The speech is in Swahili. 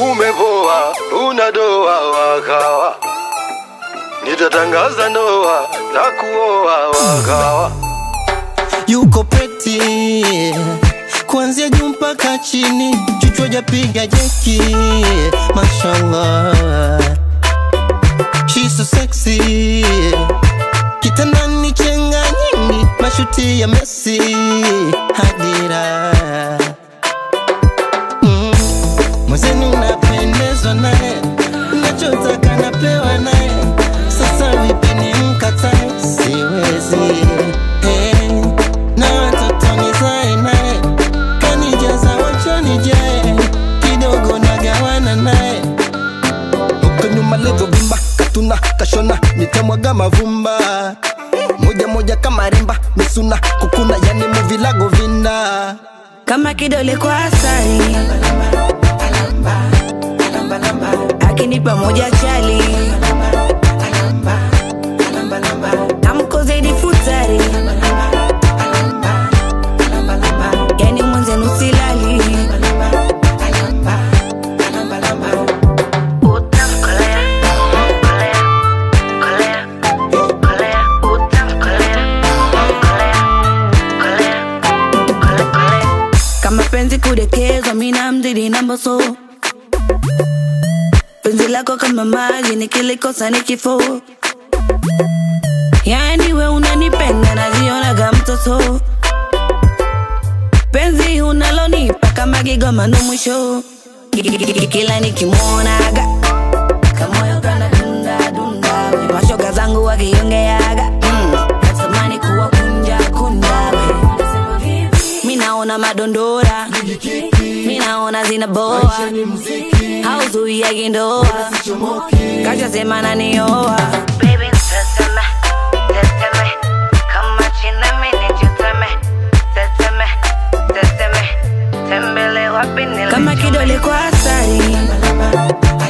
umepoa, una doa wakawa, nitatangaza ndoa za kuoa wakawa. yuko peti kuanzia juu mpaka chini, chuchwa japiga jeki, mashallah, she's so sexy, kitandani chenga nyingi, mashuti ya Messi, hadira mm. Mwenzenu napendezwa naye, nachotaka napewa naye, sasa vipi nimkatae? Siwezi hey. na watoto nizae naye, kanijaza wachonijae, kidogo nagawana naye huko nyuma levo vimba katuna kashona nitamwaga mavumba moja moja kama rimba misuna kukuna yani muvilago vinda kama kidole kwa asali akinipa moja chali tamko zaidi futari yani mwenzenu silali Utamkolea, kolea, kolea, kolea, utamkolea, kolea, kolea, kole, kole. kama penzi kudekezwa mina mzidi namboso penzi lako kama maji nikilikosa ni kifo yani we unanipenda najionaga mtoto penzi unalonipa kama gigomano mwisho kila nikimwonaga kamoyo kana dunda dunda we mashoga zangu wakiongeaga mm. natamani kuwa kunja kunja we mi naona madondora mi naona zinaboa hauzuiagi ndoa kachasema nanioa Baby, teteme, teteme, kama chini mimi nijiteme, teteme, teteme, tembele wapi nile- kama kidole kwa asari